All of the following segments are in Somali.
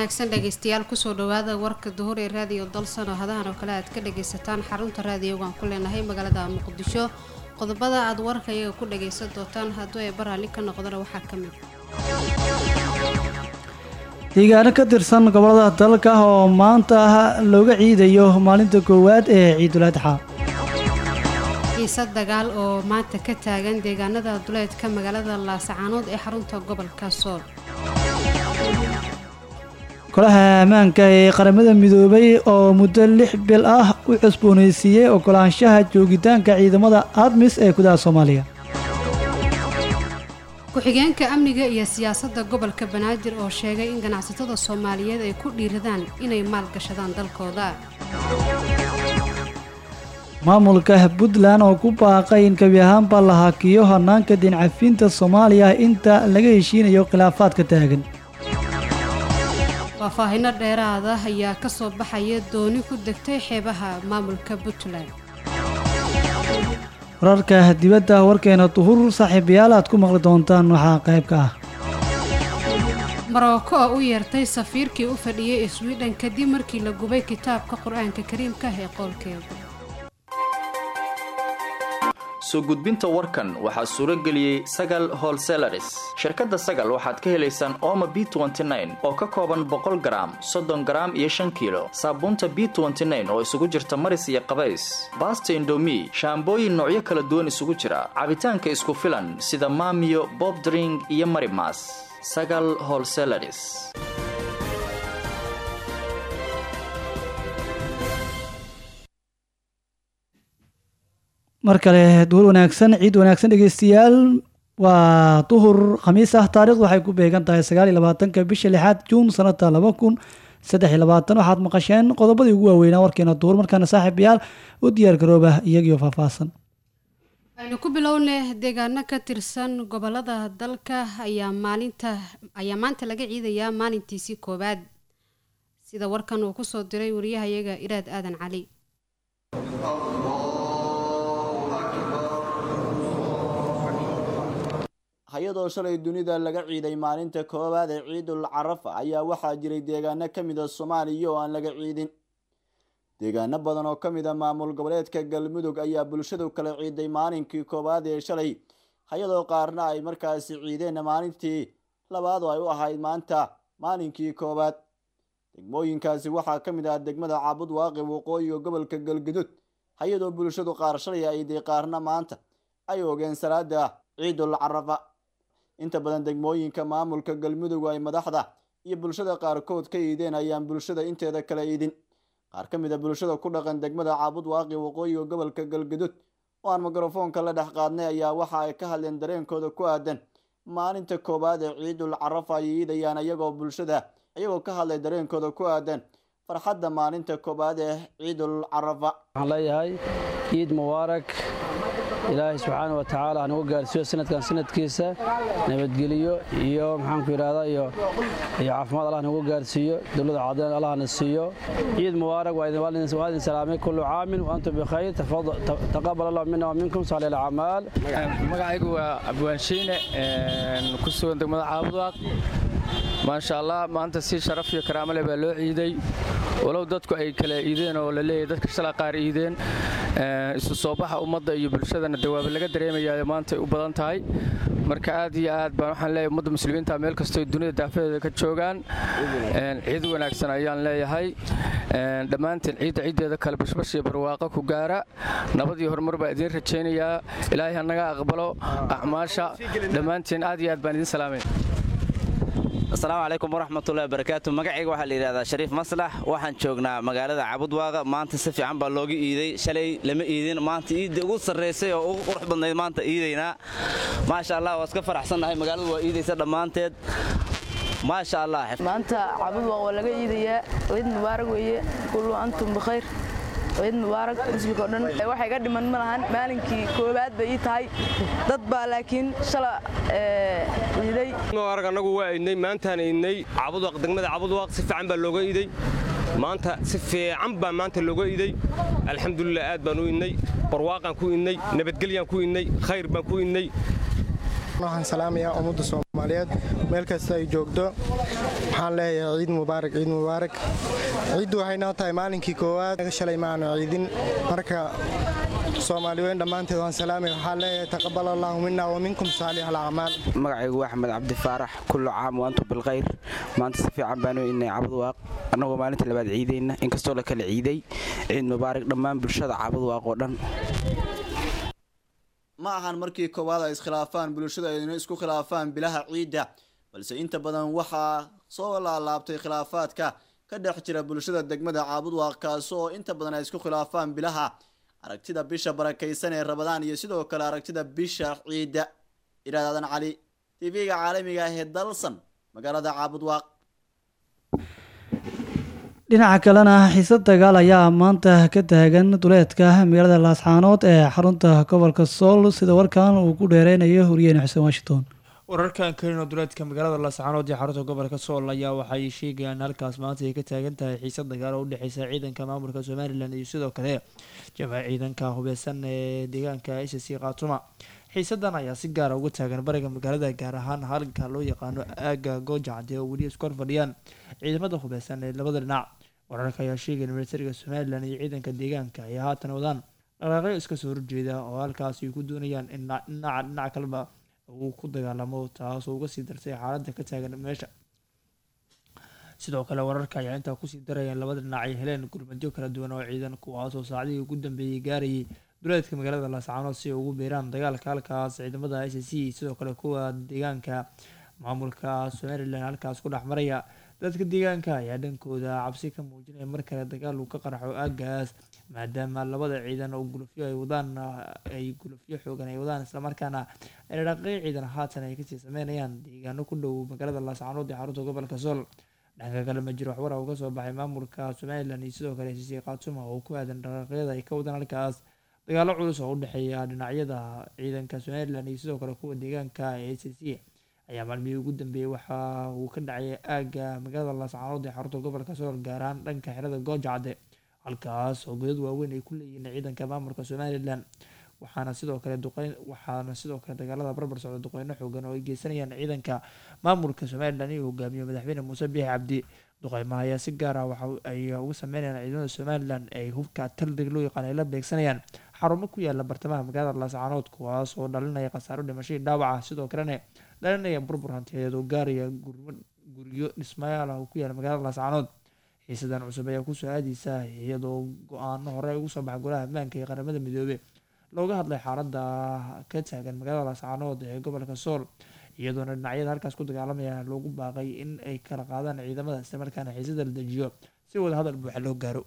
wanaagsan dhegaystayaal kusoo dhawaada warka duhur ee raadiyo dalsano hadahan oo kale aad ka dhagaysataan xarunta raadiyogaan ku leenahay magaalada muqdisho qodobada aad warka iyaga ku dhagaysan doontaan hadduu ay baraalli ka noqdana waxaa ka mid deegaano ka tirsan gobolada dalka oo maanta ah looga ciidayo maalinta koowaad ee ciidul adxa xiise dagaal oo maanta ka taagan deegaanada duleedka magaalada laasacaanood ee xarunta gobolka sool golaha ammaanka ee qaramada midoobay oo muddo lix bil ah u cusboonaysiiyey ogolaanshaha joogitaanka ciidamada admis ee gudaha soomaaliya ku-xigeenka amniga iyo siyaasadda gobolka banaadir oo sheegay in ganacsatada soomaaliyeed ay ku dhiiradaan inay maalgashadaan dalkooda maamulka puntland oo ku baaqay in gebi ahaanba la hakiyo hanaanka diincafiinta soomaaliya inta laga heshiinayo khilaafaadka taagan faahfaahino dheeraada ayaa ka soo baxaya dooni ku degtay xeebaha maamulka puntland wararka dibadda warkeena duhur saaxiibayaal aad ku maqli doontaan waxaa qayb ka ah maroko oo u yeertay safiirkii u fadhiyey swidhen kadib markii la gubay kitaabka qur-aanka kariimka ee qoolkeeda soo gudbinta warkan waxaa suuro geliyey sagal holselaris shirkadda sagal waxaad ka helaysaan ooma b oo ka kooban boqol garaam soddon garaam iyo shan kiilo saabuunta b oo isugu jirta maris iyo qabays baasta indomi shaambooyin noocyo kala duwan isugu jira cabitaanka isku filan sida maamiyo bobdring iyo marimas sagal holselaris mar kale duhur wanaagsan ciid wanaagsan dhegeystayaal waa duhur khamiis ah taarikhdu waxay ku beegan tahay sagaal iyo labaatanka bisha lixaad juun sanada laba kun saddex iyo labaatan waxaad maqasheen qodobadii ugu waaweynaa warkeena duhur markaana saaxiibayaal u diyaar garooba iyagiyo faahfaahsan aynu ku bilowne deegaano ka tirsan gobolada dalka ayaa maalinta ayaa maanta laga ciidayaa maalintiisii koowaad sida warkan uu kusoo diray wariyahayaga iraad aadan cali hay-adoo shalay dunida laga ciiday maalinta koowaad ee ciidul carafa ayaa waxaa jiray deegaano ka mid a soomaaliya oo aan laga ciidin deegaano badan oo ka mid a maamul goboleedka galmudug ayaa bulshadu kala ciiday maalinkii koowaad ee shalay hay-adoo qaarna ay markaasi ciideen maalintii labaad oo ay u ahayd maanta maalinkii koowaad degmooyinkaasi waxaa ka mid ah degmada caabud waaqi waqooyiga gobolka galgudud hay-adoo bulshadu qaar shalay aiday qaarna maanta ay ogeen salaada ciidul carafa inta badan degmooyinka maamulka galmudug ay madaxda iyo bulshada qaarkood ka iideen ayaan bulshada inteeda kala iidin qaar ka mid a bulshada ku dhaqan degmada caabud waaqi waqooyiga gobolka galgudud oo aan mikrofoonka la dhex qaadnay ayaa waxa ay ka hadleen dareenkooda ku aadan maalinta koowaad ee ciidul carafa ay iidayaan iyagoo bulshada iyagoo ka hadlay dareenkooda ku aadan farxadda maalinta koowaad ee ciidul carafa waxaan leeyahay ciid mubaarak ilaahay subxaana wa tacaala hanagu gaarsiiyo sanadkan sanadkiisa nabadgeliyo iyo maxaanku yidhahdaa iyo iyo caafimaad allah nagu gaarsiiyo dowladda cadeen allah na siiyo ciid mubaarak waa idin salaamay kullu caamin wa antum bikhayr taqabal allah mina wa minkum saalih alacmaal magacaygu waa abwaanshiine ku sugan degmada caabudwaaq maasha allah maanta si sharaf iyo karaamo leh baa loo ciiday walow dadku ay kala iideen oo la leeyahay dadka shala qaar iideen isu soo baxa ummadda iyo bulshadana dawaaba laga dareemayaa maanta ay u badan tahay marka aad iyo aad baan waxaan leeyahay ummadda muslimiinta meel kastoo dunida daafadeeda ka joogaan ciid wanaagsan ayaan leeyahay dhammaanteen ciidda ciiddeeda kale bashbash iyo barwaaqo ku gaara nabad iyo horumar baa idiin rajaynayaa ilaahay hanaga aqbalo acmaasha dhammaanteen aad iyo aad baan idiin salaamay asalaamu calaykum waraxmatullahi wabarakaatu magacayga waxaa la yidhahdaa shariif maslax waxaan joognaa magaalada cabudwaaqa maanta si fiican baa looga iiday shalay lama iidin maanta iidda ugu sarraysay oo ugu qurux badnayd maanta iidaynaa maasha allah waa iska faraxsannahay magaaladu waa iidaysa dhammaanteed maasha allah maanta cabudwaaq waa laga iidayaa ciid mubaarak weeye kullu antum bikhayr ciid mubaarak muslimka oo dhan wax iga dhiman ma lahan maalinkii koowaad bay ii tahay dad baa laakiin shala ciiday mubaarak annagu waa idnay maantaan idnay cabudwaaq degmada cabudwaaq si fiican baa looga iday maanta si fiican baa maanta looga iday alxamdulilah aad baan u idnay barwaaqaan ku idnay nabadgelyaan ku idnay khayr baan ku idnay waxaan salaamayaa ummadda soomaaliyeed meel kasta ay joogto waxaan leeyahay ciid mubaarak ciid mubaarak ciiddu waxay noo tahay maalinkii koowaad shalay maanu ciidin marka soomaali weyn dhammaanteed waan salaamay waxaan leeyahay taqabal allahu mina wa minkum saalix alacmaal magacaygu waa axmed cabdi faarax kullu caam waantum bilkhayr maanta si fiican baanu inay cabadwaaq annagoo maalinta labaad ciidayna inkastoo la kala ciiday ciid mubaarak dhammaan bulshada cabadwaaq oo dhan ma ahan markii koowaad ay iskhilaafaan bulshada ayna isku khilaafaan bilaha ciidda balse inta badan waxaa soo laalaabtay khilaafaadka ka dhex jira bulshada degmada caabudwaaq kaasi oo inta badan ay isku khilaafaan bilaha aragtida bisha barakaysan ee rabadaan iyo sidoo kale aragtida bisha ciidda iraadadan cali tv-ga caalamiga ah ee dalsan magaalada caabudwaaq dhinaca kalena xiisad dagaal ayaa maanta ka taagan duleedka magaalada laascaanood ee xarunta gobolka sool sida warkan uu ku dheereynayo huriyeen xuseen washington wararkan kalino duleedka magaalada laascaanood ee xarunta gobolka sool ayaa waxay sheegayaan halkaas maanta ay ka taagan tahay xiisad dagaal oo udhexeysa ciidanka maamulka somalilan iyo sidoo kale jamac ciidanka hubeysan ee deegaanka s c khaatuma xiisadan ayaa si gaara uga taagan bariga magaalada gaar ahaan halka loo yaqaano aaga goojacde oo weli isku hor fadhiyaan ciidamada hubeysan ee labada dhinac wararka ayaa sheegaya militariga somalilan iyo ciidanka deegaanka ay haatan wadaan dhaqaaqyo iska soo horjeeda oo halkaas ay ku doonayaan in dhinaca dhinac kaleba uu ku dagaalamo taasoo uga sii dartay xaaladda ka taagan meesha sidoo kale wararka ayaa intaa kusii darayaan labada dhinac ay heleen gurmadyo kala duwan oo ciidan kuwaasoo saacdihii ugu dambeeyey gaarayay duleedka magaalada laascaanood si ay ugu biiraan dagaalka halkaas ciidamada s c sidoo kale kuwa deegaanka maamulka somalilan halkaas ku dhex maraya dadka deegaanka ayaa dhankooda cabsi ka muujinaya mar kale dagaal uu ka qarxo aagaas maadaama labada ciidan oo gulufyo ay wadaan ay gulufyo xoogan ay wadaan islamarkaana ay dhaqaqyo ciidan haatan ay kasii sameynayaan deegaano ku dhow magaalada laascaanood ee xarunta gobolka sool dhanka kale ma jiro waxwara uu kasoo baxay maamulka somalilan iyo sidoo kale sisi khaatuma oo ku aadan dhaqaaqyada ay ka wadaan halkaas dagaalo culus oo udhexeeya dhinacyada ciidanka somalilan iyo sidoo kale kuwa deegaanka ee c c ayaa maalmihii ugu dambeeyey waxa uu ka dhacay aagga magaalada laascaanood ee xarunta gobolka sool gaar ahaan dhanka xerada goojacde halkaas oo godad waaweyn ay ku leeyihiin ciidanka maamulka somalilan waxaana sidoo kale duqeyn waxaana sidoo kale dagaalada barbar socda duqeyno xoogan oo ay geysanayaan ciidanka maamulka somalilan iyo hogaamiye madaxweyne muuse biixi cabdi duqeymaha ayaa si gaar ah waxa ay uga sameynayaan ciidamada somalilan ay hubka taldeg loo yaqaan ay la beegsanayaan xarumo ku yaala bartamaha magaalada laascaanood kuwaas oo dhalinaya khasaaro dhimashadii dhaawaca sidoo kalena dhalinaya burbur hantiyeed oo gaaraya guryo dhismayaal ah oo ku yaala magaalada laascaanood xiisadan cusub ayaa kusoo aadeysa iyadoo go-aano hore ugu soo baxa golaha ammaanka ee qaramada midoobe looga hadlay xaalada ka taagan magaalada laascaanood ee gobolka sool iyadoona dhinacyada halkaas ku dagaalamaya loogu baaqay in ay kala qaadaan ciidamada islamarkaana xiisada la dejiyo si wada hadal buuxa loo gaaro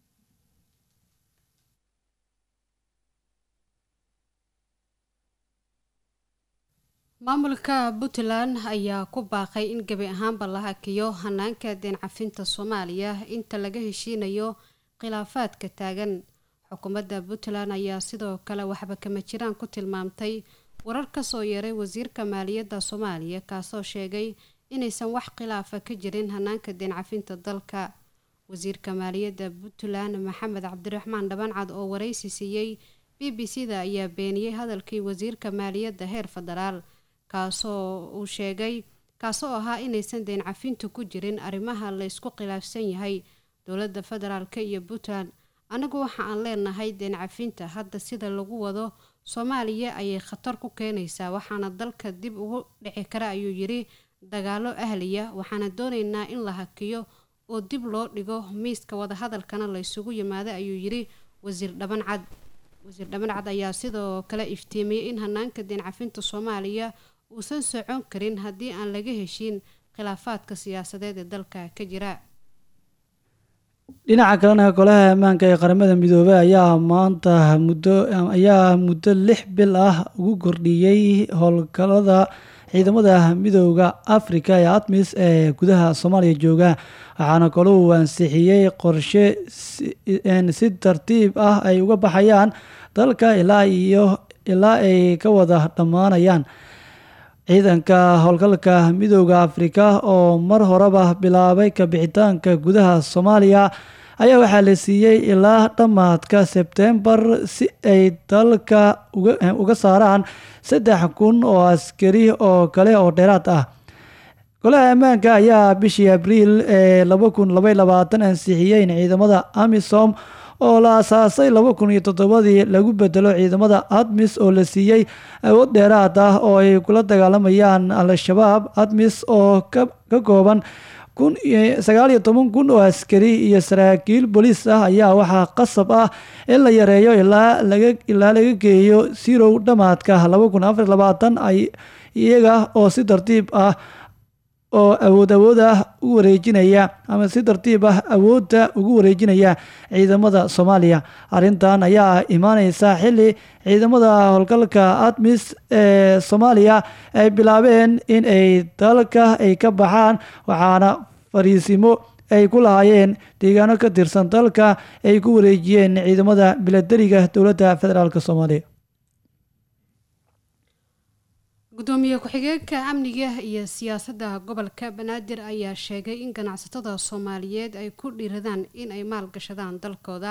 maamulka puntland ayaa ku baaqay in gebi ahaanba la hakiyo hanaanka deen cafinta soomaaliya inta laga heshiinayo khilaafaadka taagan xukuumadda puntland ayaa sidoo kale waxba kama jiraan ku tilmaamtay warar kasoo yeeray wasiirka maaliyadda soomaaliya kaasoo sheegay inaysan wax khilaafa ka jirin hanaanka deen cafinta dalka wasiirka maaliyadda puntland maxamed cabdiraxmaan dhabancad oo waraysi siiyey b b c da ayaa beeniyey hadalkii wasiirka maaliyadda heer federaal kaasoo uu sheegay kaasoo ahaa inaysan deen cafintu ku jirin arrimaha la ysku khilaafsan yahay dowladda federaalk iyo puntland anagu waxa aan leenahay deen cafinta hadda sida lagu wado soomaaliya ayay khatar ku keenaysaa waxaana dalka dib ugu dhici kara ayuu yiri dagaalo ahliya waxaana doonaynaa in la hakiyo oo dib loo dhigo miiska wadahadalkana la ysugu yimaado ayuu yiri wasiir dhabancad wasiir dhabancad ayaa sidoo kale iftiimiyey in hanaanka deen cafinta soomaaliya uusan socon karin haddii aan laga heshiin khilaafaadka siyaasadeed ee dalka ka jira dhinaca kalena golaha ammaanka ee qaramada midoobey ayaa maanta muddo ayaa muddo lix bil ah ugu kordhiyey howlgalada ciidamada midooda africa ee admis ee gudaha soomaaliya jooga waxaana kale uu ansixiyey qorshe si tartiib ah ay uga baxayaan dalka ilaa iyo ilaa ay ka wada dhammaanayaan ciidanka howlgalka midooda afrika oo mar horeba bilaabay kabixitaanka gudaha soomaaliya ayaa waxaa la siiyey ilaa dhammaadka sebtembar si ay dalka uga saaraan saddex kun oo askari oo kale oo dheeraad ah golaha ammaanka ayaa bishii abriil ee laba kun labay labaatan ansixiyey in ciidamada amisom oo la asaasay laba kun iyo toddobadii lagu bedelo ciidamada admis oo la siiyey awood dheeraad ah oo ay kula dagaalamayaan al-shabaab admis oo ka kooban kun sagaal iyo toban kun oo askari iyo saraakiil booliis ah ayaa waxaa qasab ah in la yareeyo ilaa laga ilaa laga geeyo sirow dhamaadka laba kun afar labaatan ay iyaga oo si tartiib ah oo awood awood ah u wareejinaya ama si tartiib ah awoodda ugu wareejinaya ciidamada soomaaliya arrintan ayaa imaaneysa xili ciidamada howlgalka admis ee soomaaliya ay bilaabeen in ay dalka ay ka baxaan waxaana fariisimo ay ku lahaayeen deegaano ka tirsan dalka ay ku wareejiyeen ciidamada milatariga dowladda federaalk soomaaliya gudoomiye ku-xigeenka amniga iyo siyaasadda gobolka banaadir ayaa sheegay in ganacsatada soomaaliyeed ay ku dhiiradaan in ay maalgashadaan dalkooda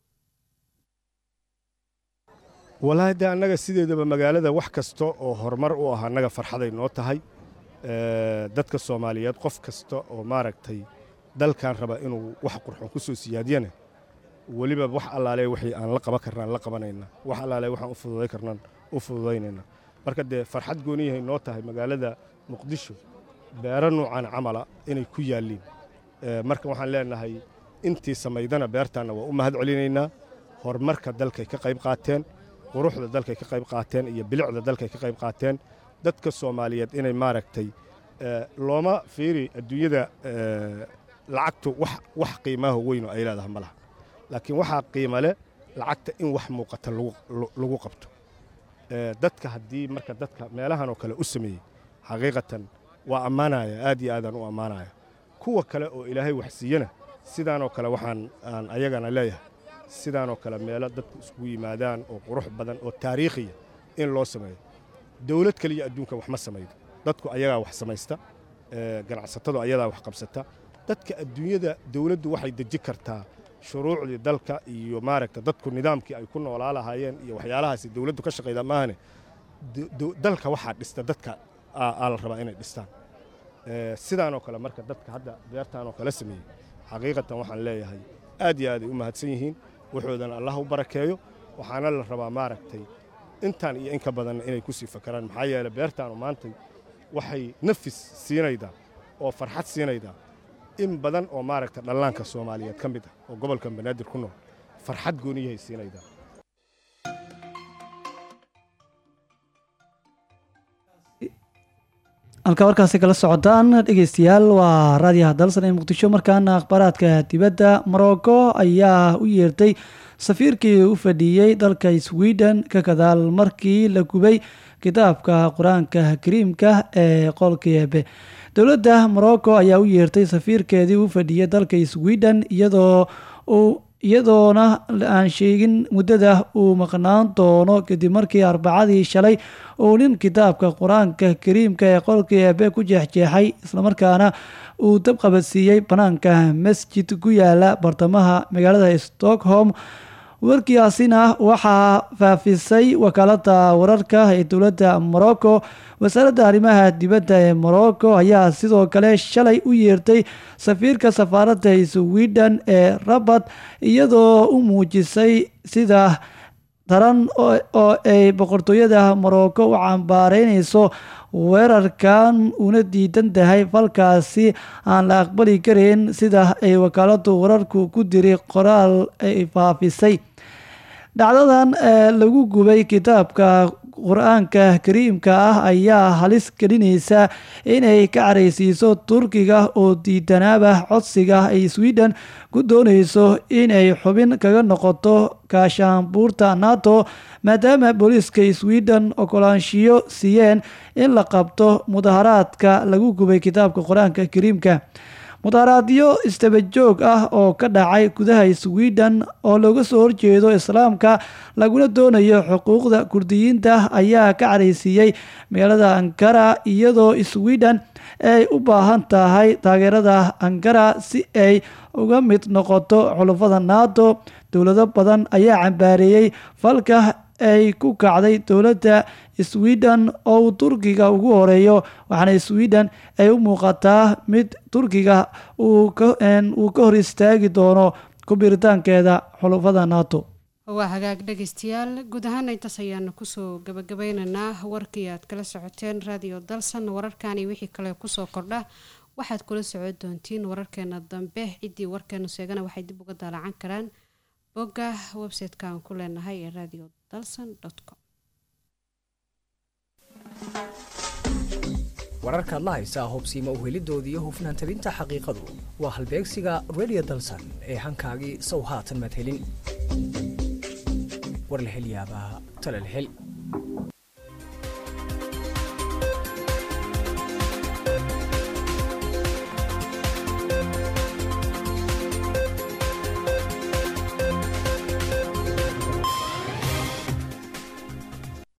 walaahi de annaga sideedaba magaalada wax kasta oo horumar u ah annaga farxaday noo tahay dadka soomaaliyeed qof kasta oo maaragtay dalkan raba inuu wax qurxoon ku soo siyaadiyana weliba wax allaale wixii aan la qaban karnaan la qabanaynaa wax allaale waxaan u fududay karnaan u fududaynaynaa marka dee farxad gooniyahay noo tahay magaalada muqdisho beero nuucan camala inay ku yaalliin marka waxaan leenahay intii samaydana beertaanna waa u mahad celinaynaa horumarka dalkay ka qayb qaateen quruxda dalkay ka qayb qaateen iyo bilicda dalkay ka qayb qaateen dadka soomaaliyeed inay maaragtay looma fiiri adduunyada lacagtu wax qiimaaho weynoo ay leedahay ma laha laakiin waxaa qiima leh lacagta in wax muuqata lagu qabto dadka haddii marka dadka meelahan oo kale u sameeyey xaqiiqatan waa ammaanaya aad iyo aadaan u ammaanaya kuwa kale oo ilaahay wax siiyana sidaanoo kale waxaan aan ayagana leeyahay sidaanoo kale meelo dadku iskugu yimaadaan oo qurux badan oo taariikhiya in loo sameeyo dowlad kaliya adduunka wax ma samaydo dadku ayagaa wax samaysta ganacsatadu ayadaa wax qabsata dadka adduunyada dowladdu waxay deji kartaa shuruucdii dalka iyo maaragta dadku nidaamkii ay ku noolaa lahaayeen iyo waxyaalahaasi dowladdu ka shaqayda maahane dalka waxaa dhista dadka aa la rabaa inay dhistaan sidaanoo kale marka dadka hadda beertaanoo kale sameeyey xaqiiqatan waxaan leeyahay aad iyo aaday u mahadsan yihiin wuxuudana allah u barakeeyo waxaana la rabaa maaragtay intaan iyo in ka badanna inay ku sii fakaraan maxaa yeele beertaanu maantay waxay nafis siinaydaa oo farxad siinaydaa in badan oo maaragta dhallaanka soomaaliyeed ka mid ah oo gobolkan banaadir ku nool farxad gooniyahay siinaydaa halka warkaasi kala socotaan dhegeystayaal waa raadiyaha dalsan ee muqdisho markaana akhbaaraadka dibadda morocco ayaa u yeertay safiirkii u fadhiyey dalka sweden ka gadaal markii la gubay kitaabka qur-aanka kariimka ee qolkeebe dowladda morocco ayaa u yeertay safiirkeedii u fadhiyay dalka sweden iyadoo uu iyadoona aan sheegin muddada uu maqnaan doono kadib markii arbacadii shalay uu nin kitaabka qur-aanka kariimka ee qolkii eebe ku jeexjeexay islamarkaana uu dab qabadsiiyey banaanka masjid ku yaala bartamaha magaalada stockholm warkiyaasina waxaa faafisay wakaalada wararka ee dowladda morocco wasaaradda arrimaha dibadda ee morocco ayaa sidoo kale shalay u yeertay safiirka safaaradda sweden ee rabat iyadoo u muujisay sida daran oo ay boqortooyada morocco u cambaareyneyso weerarkan una diidan tahay falkaasi aan la aqbali kareyn sida ay wakaaladu wararku ku diri qoraal ay faafisay dhacdadan lagu gubay kitaabka qur-aanka kariimka ah ayaa halis gelinaysa inay ka caraysiiso turkiga oo diidanaaba codsiga ay sweden ku dooneyso inay xubin kaga noqoto kaashaanbuurta nato maadaama booliiska sweden okolaanshiyo siiyeen in la qabto mudaharaadka lagu gubay kitaabka qur-aanka kariimka mudaharaadyo istabajoog ah oo ka dhacay gudaha sweden oo looga soo horjeedo islaamka laguna doonayo xuquuqda kurdiyiinta ayaa ka caraysiiyey magaalada ankara iyadoo sweden ay u baahan tahay taageerada ankara si ay uga mid noqoto xulufada nato dowlado badan ayaa cambaareeyey falka ay ku kacday dowladda sweden oo uu turkiga ugu horeeyo waxaana sweden ay u muuqataa mid turkiga uu ka hor istaagi doono kubiritaankeeda xulufada nato waa hagaag dhegeystayaal guud ahaana intaas ayaanu kusoo gabagabeynaynaa warkii aad kala socoteen radio dalsan wararkani wixii kale kusoo kordha waxaad kula socon doontiin wararkeena dambe ciddii warkeenu sheegana waxay dib uga daalacan karaan bogga website-ka aan ku leenahay ee radio dalsan com wararkaad la haysaa hubsiima uhelidooda iyo hufnaan tabinta xaqiiqadu waa halbeegsiga radio dalsan ee hankaagii sow haatan madhelin war la hel yaabaa tale la hel